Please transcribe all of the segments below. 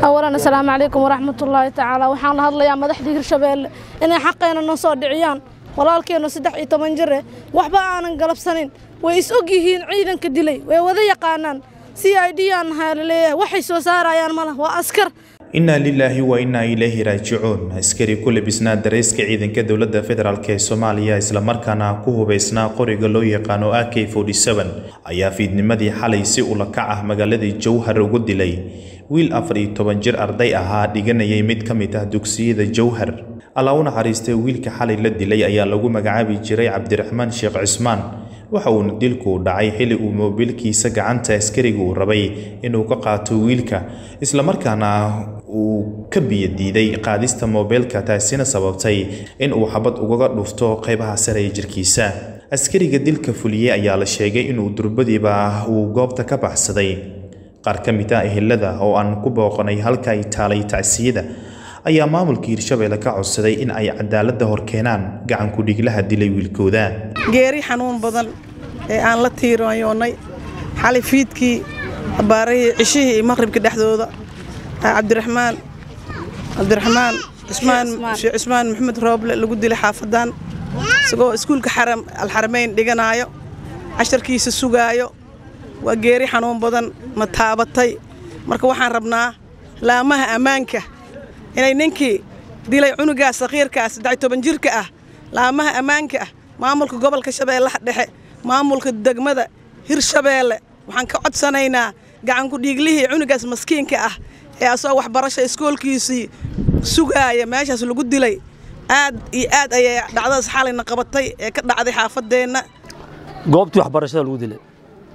awalan asalaamu calaykum waraxmatullaahi tacaala waxaan la hadlayaa madaxdii hirshabeelle inay xaqeena noo soo dhiciyaan walaalkeennu saddex iyo toban jir eh waxba aanan galabsanin way is og yihiin ciidanka dilay way wada yaqaanaan c i d aan nahaa laleeyahay waxay soo saarayaan ma lah waa askar inaa lilaahi wa innaa ilayhi raajicuun askari ku labisnaa dareyska ciidanka dowladda federaalk ee soomaaliya islamarkaana ku hubaysnaa qoriga loo yaqaano a k ayaa fiidnimadii xalay si ulakac ah magaaladii jowhar ugu dilay wiil afar iyo toban jir arday ahaa dhiganayay mid ka mid ah dugsiyada jowhar alla u naxariistay wiilka xalay la dilay ayaa lagu magacaabi jiray cabdiraxmaan sheekh cismaan waxa uuna dilku dhacay xilli uu moobilkiisa gacanta askariga uu rabay inuu ka qaato wiilka islamarkaana uu ka biyadiiday qaadista moobeelka taasina sababtay in uu xabad ugaga dhufto qaybaha sare ee jirkiisa askariga dilka fuliyey ayaa la sheegay inuu durbadiiba uu goobta ka baxsaday qaar ka mid ah ehelada oo aan ku booqanay halka ay taalay tacsiyada ayaa maamulka hirshabeelle ka codsaday in ay cadaaladda hor keenaan gacanku dhiglaha dilay wiilkooda geeri xanuun badan ee aan la tiirayoonnay xali fiidkii abaarahii cishihii iyo maqhribka dhexdooda cabdiraxmaan cabdiraxmaan cismaan sheekh cismaan maxamed rooble lagu dilay xaafadan isagoo iskuulka xaram alxarameyn dhiganaayo casharkiisa sugaayo waa geeri xanuun badan ma taabatay marka waxaan rabnaa laamaha ammaanka inay ninkii dilay cunugaas sakhiirkaas saddex toban jirka ah laamaha ammaanka ah maamulka gobolka shabeellaha dhexe maamulka degmada hirshabeelle waxaan ka codsanaynaa gacanku dhiiglihii cunugaas maskiinka ah ee asagoo waxbarasha iskoolkiisii sugaaya meeshaas lagu dilay aad iyo aad ayay dhacdadaas xalayna qabatay ee ka dhacday xaafadeenna goobtii waxbarashada lagu dilay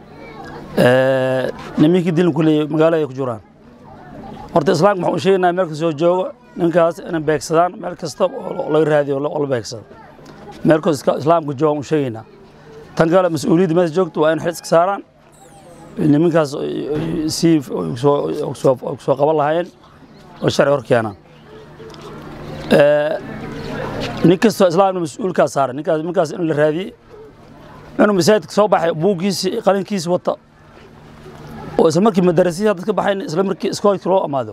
nimankii dilin kuley magaalada ay ku jiraan horta islaamka waxaan u sheegaynaa meel kastoo joogo ninkaas inay beegsadaan meel kasta oo laga raadiyo oo la beegsado meel kastoo islaamka jooga u sheegaynaa tan kale mas-uuliyadda meesha joogta waa in xil iska saaraan nimankaas si soo qaban lahaayeen oo sharci hor keenaan nin kastoo islaamna mas-uulkaas saaran ninkaas ninkaas in la raadiyey inuu masaajidka soo baxay buuggiisi qalinkiisi wata oo isla markii madarasihi dadka baxayn isla markii iskoolkii loo amaado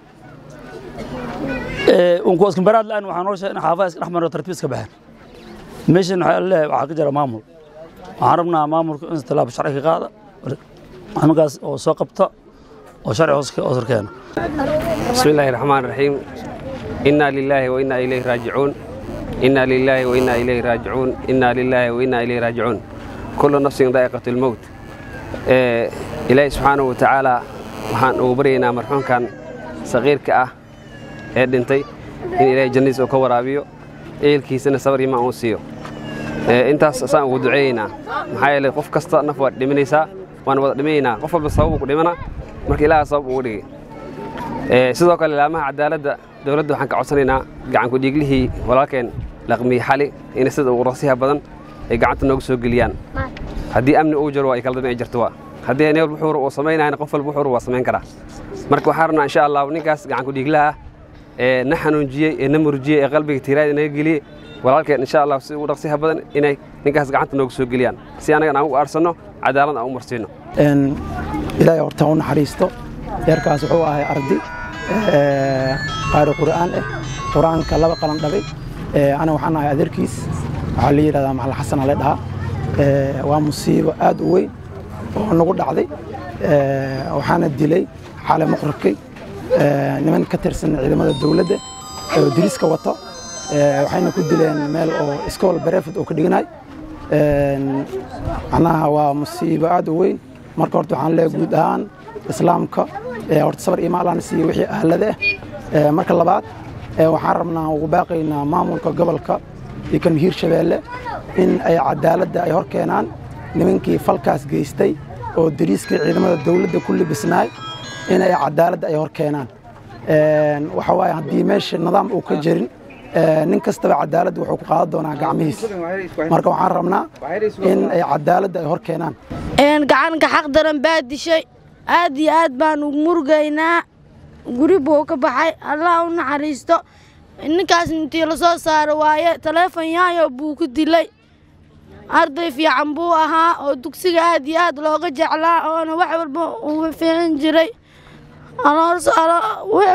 unku iskambaraad la-aan waxaa noo sheegay in xaafada iska dhex maro tartiib iska baxeen meeshan waxaa leeyahay waxaa ka jira maamul waxaan rabnaa maamulka in tallaabo sharci ka qaada nimankaas oo soo qabta oo sharci hoos horkeena بسم الله الرحمن الرحيم إنا لله وإنا إليه راجعون إنا لله وإنا إليه راجعون إنا لله وإنا إليه راجعون كل نفس ذائقة الموت إيه إلهي سبحانه وتعالى waxaan ugu baryaynaa marxuumkan saqiirka ah ee dhintay in ilaahay jannadiisa uu ka waraabiyo ehelkiisana sabar iyo maan uu siiyo intaas asaan ugu duceeyeynaa maxaa yeelay qof kasta naf waad dhimanaysaa waan wada dhimaynaa qof walba sabab uu ku dhimana marka ilaaha sabab ugu dhigay sidoo kale laamaha cadaaladda dowladda waxaan ka codsanaynaa gacanku dhiiglihii walaalkeen laqmiye xali in sida ugu rasiha badan ay gacanta noogu soo geliyaan haddii amni uu jiro waa ay kala dambeyn jirto waa haddii nin walba wuxuu uu samaynayana qof walba wuxuu waa samayn karaa marka waxaan rabnaa insha allah ninkaas gacanku dhiiglaha ah ee na xanuunjiyey ee na murjiyey ee qalbiga tiiraada naga geliyey walaalkeen insha allah si ugu dhaqsiha badan inay ninkaas gacanta noogu soo geliyaan si annagan aan u aarsanno cadaalad aan u marsiino ilaahay horta u naxariisto yarkaas wuxuu ahay ardi qaari qur'aan ah qur'aanka laba qalan dhabay ana waxaan ahay adeerkiis waxaa la yidhahdaa maxal xasana la dhahaa waa musiibo aad u weyn oo nagu dhacday waxaana dilay xale muqribkay niman ka tirsan ciidamada dowladda oo diriska wato waxayna ku dileen meel oo iskool bareefid oo ka dhiganaay macnaha waa musiibo aad u weyn marka horta waxaan leeyahay guud ahaan islaamka horta sabar iyo maalaan siiye wixii ahlada ah marka labaad waxaan rabnaa ugu baaqaynaa maamulka gobolka iyo kan hiirshabeelle in ay cadaaladda ay hor keenaan nimankii falkaas geystay oo dariiskii ciidamada dowladda ku libisnaay in ay cadaaladda ay hor keenaan waxa waaye haddii meesha nidaam uu ka jirin nin kastaba cadaaladda wuxuu ku qaadan doonaa gacmihiisa marka waxaan rabnaa in ay cadaaladda ay hor keenaan gacanka xaq daran baa dishay aad iyo aad baan ugu murugaynaa guri buu ka baxay allah u naxariisto ninkaas intii la soo saaro waaye taleefon yaayo buu ku dilay arday fiican buu ahaa oo dugsiga aad iyo aad looga jeclaa oona wax walba uu fiican jiray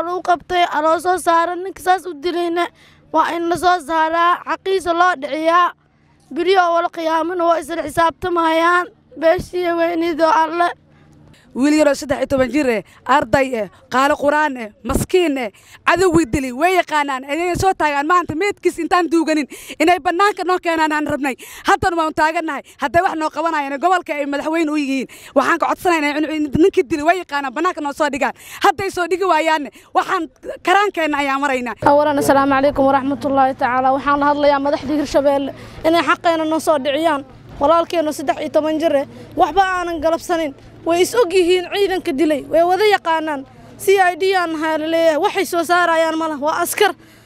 oo lagu qabtay aloo soo saara ninka saas u dilayna waa in la soo saaraa xaqiisa loo dhiciyaa beriyo wala qiyaamana waa isla xisaabtamayaan beeshiiya weynidoo alle wiil yaroo saddex iyo toban jir eh arday eh qaali quraan eh maskiin eh cadowgii dili way yaqaanaan inay soo taagaan maanta meedkiis intaan duuganin inay bannaanka noo keenaan aan rabnay haddana waan taagannahay hadday wax noo qabanayaan gobolka ay madaxweyne u yihiin waxaan ka codsanaynaa ninkii dili way yaqaanaan bannaanka noo soo dhigaan hadday soo dhigi waayaanne waxaan karaankeenna ayaan maraynaa awalan assalaamu calaykum waraxmatullaahi tacaala waxaan la hadlayaa madaxdii hirshabeelle inay xaqeena noo soo dhiciyaan walaalkeennu saddex iyo toban jir eh waxba aanan galabsanin way is og yihiin ciidanka dilay way wada yaqaanaan c i d aan nahaa laleeyahay waxay soo saarayaan ma lah waa askar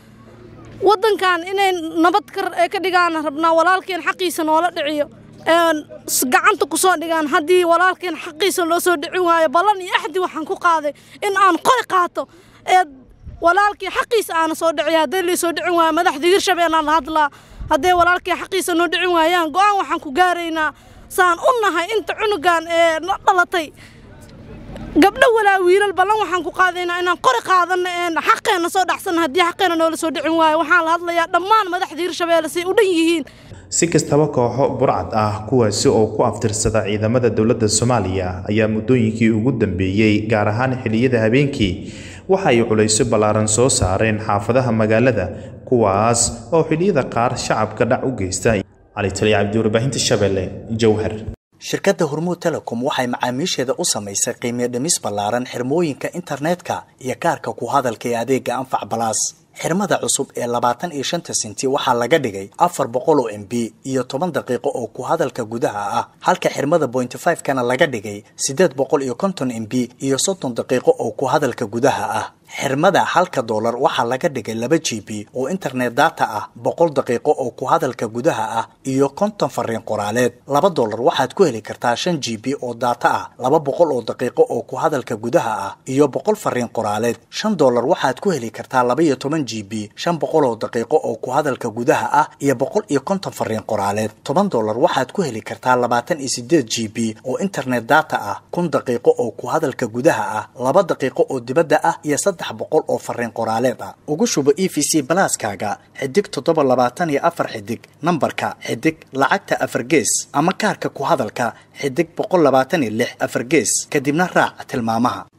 waddankan inay nabad kar ee ka dhigaan rabnaa walaalkeen xaqiisa noola dhiciyo gacanta ku soo dhigaan haddii walaalkeen xaqiisa loo soo dhicin waayo ballan iyo axdi waxaan ku qaaday in aan qori qaato ee walaalkii xaqiisa aana soo dhiciya hadday lii soo dhicin waayo madaxda hirshabeellaan la hadlaa hadday walaalkii xaqiisa noo dhicin waayaan go'aan waxaan ku gaaraynaa saan u nahay inta cunugan ee na dhalatay gabdho walaa wiilal ballan waxaan ku qaadaynaa inaan qori qaadanno ee xaqeenna soo dhacsanna haddii xaqeenna noola soo dhicin waayo waxaan la hadlayaa dhammaan madaxda hirshabeelle say u dhan yihiin si kastaba kooxo burcad ah kuwaasi oo ku aftirsada ciidamada dowladda soomaaliya ayaa muddooyinkii ugu dambeeyey gaar ahaan xilliyada habeenkii waxa ay culayso ballaaran soo saareen xaafadaha magaalada kuwaas oo xilliyada qaar shacabka dhac u geysta cali tali cabdi warbaahinta shabeelle jowhar shirkadda hormuud telecom waxay macaamiisheeda u samaysay qiimiyo dhimis ballaaran xirmooyinka internetka iyo kaarka ku hadalka ee adeega anfac balaas xirmada cusub ee labaatan iyo shanta senti waxaa laga dhigay afar boqol oo m b iyo toban daqiiqo oo ku hadalka gudaha ah halka xirmada bointy five kana laga dhigay siddeed boqol iyo konton m b iyo soddon daqiiqo oo ku hadalka gudaha ah xirmada halka doolar waxaa laga dhigay laba g b oo internet data ah boqol daqiiqo oo ku hadalka gudaha ah iyo konton fariin qoraaleed laba doolar waxaad ku heli kartaa shan g b oo data ah laba boqol oo daqiiqo oo ku hadalka gudaha ah iyo boqol fariin qoraaleed shan doolar waxaad ku heli kartaa laba iyo toban g b shan boqol oo daqiiqo oo ku hadalka gudaha ah iyo boqol iyo konton fariin qoraaleed toban doolar waxaad ku heli kartaa labaatan iyo sideed g b oo internet data ah kun daqiiqo oo ku hadalka gudaha ah laba daqiiqo oo dibadda ah iyo saddex boqol oo fariin qoraaleed ah ugu shubo e v c balaaskaaga xidig toddoba labaatan iyo afar xidig nambarka xidig lacagta afar gees ama kaarka ku hadalka xidig boqol labaatan iyo lix afar gees kadibna raac tilmaamaha